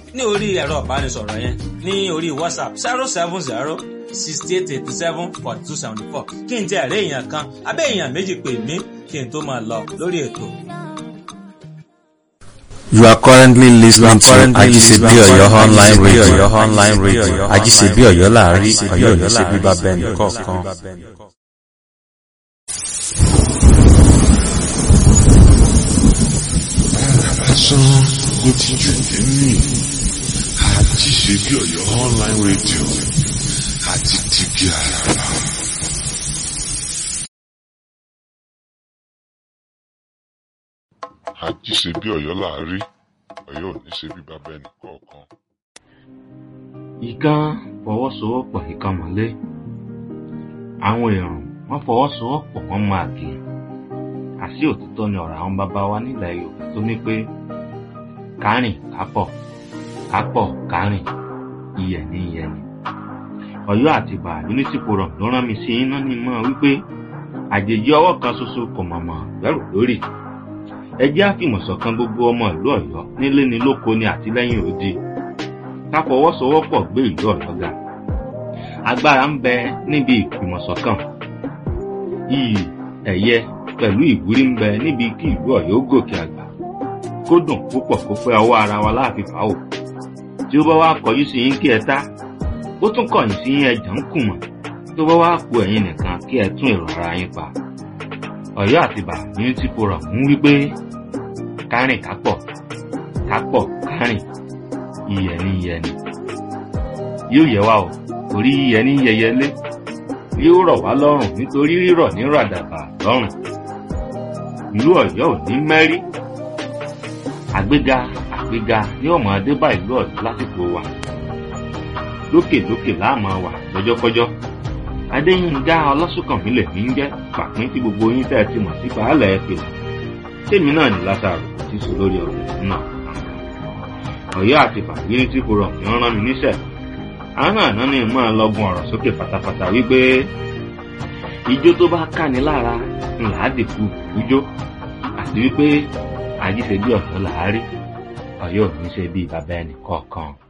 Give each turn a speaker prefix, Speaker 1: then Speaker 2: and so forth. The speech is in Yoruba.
Speaker 1: ní orí ẹ̀rọ ìbánisọ̀rọ̀ yẹn ní orí whatsapp zero seven zero sixty eight eighty seven forty two seventy four kí n jẹ́ ẹ̀rẹ́ èèyàn kan abẹ́ èèyàn méjì pè mí kí n tó máa lọ lórí ètò.
Speaker 2: You are currently listening to Ajisebi Oyo online radio. online radio. Ajisebi Oyo láàrin Ọ̀yọ́ ní ṣe bíbá bẹ́ẹ̀ni kọ̀ọ̀kan.
Speaker 3: Lásán ló ti jù nínú Ajisebi Oyo online radio àti tìbí àràrà. Ajisebi Ọ̀yọ́ láàrí Ọ̀yọ́ ò ní ṣe bí bàbá ẹnì kọ̀ọ̀kan.
Speaker 4: ìkan fọwọ́sowọ́pọ̀ ìkan mọ́lé àwọn èrò wọ́n fọwọ́sowọ́pọ̀ wọ́n máa gé àṣì òtítọ́ ni ọ̀rọ̀ àwọn bàbá wa nílẹ̀ yorùbá tó ní pé kárìn kápọ̀ kápọ̀ kárìn iyẹ̀ ní iyẹ̀ ni ọ̀yọ́ àti ìbà unity forum ló rán mi sí iná ní mọ́ wípé àjèjì ọwọ́ kan ṣoṣo kò mọ̀mọ́ gbẹ́rù lórí ẹ jẹ́ àfìmọ̀ṣọ̀kan gbogbo ọmọ ìlú ọ̀yọ́ nílé ni lóko ni àtìlẹ́yìn òdi ká fọwọ́sowọ́pọ̀ gbé ìlú ọ̀yọ́ ga agbára ń bẹ níbi ìfìmọ̀ṣọ̀kan iyì ẹ̀yẹ pẹ̀lú ìwúrí ń bẹ níbi kí ìlú ọ̀yọ́ gòkè àgbà kó dùn púpọ̀ kó pẹ́ ọwọ́ ara wa láàfin fàáwò tí ó bá wá kọjú sí yín kí ẹ tá ó tún kọ̀yìn sí yín ẹjà ń kùmọ̀ tó bá wá ku ẹ̀yin nìkan kí ẹ tún èrò ara yín pa ọ̀yọ́ àtìbà unity forum ń wí pé kárìn kápọ̀ kápọ̀ kárìn iyẹ̀ ní iyẹ̀ ni yóò yẹ wá o torí iyẹ̀ ní yẹyẹlé yóò rọ̀ wá lọ́rùn nítorí rírọ̀ ní ràdàbà lọ́rùn ìlú ọ̀yọ́ ò ní mẹ́rí àgbéga àgbéga ní ọmọ adébá ìlú ọ̀yọ́ lásìkò wa lókèlókè láàmú wà lọ́jọ́kọ́jọ́ adéyínká ọlọ́sùnkànmí lèmi ń jẹ́ pàpín tí gbogbo yín tẹ́ ẹ ti mọ̀ sí pàálẹ̀ ẹ pè tèmi náà ní lásàrò tí sùn lórí ọ̀rọ̀ náà ọ̀yọ́ àti fàgírí tí kò rọ̀ mí rán mi níṣẹ́ àánú àná ni mọ́ ẹ lọ́gun ọ̀rọ̀ sókè pátápátá wípé ijó tó bá káni lára ńlá dìkú ijó àti wípé àjíṣe bí ọ̀yọ́ làárí ọ̀yọ́ ò ní ṣe bí bàbá ẹnì kọ̀ọ̀kan.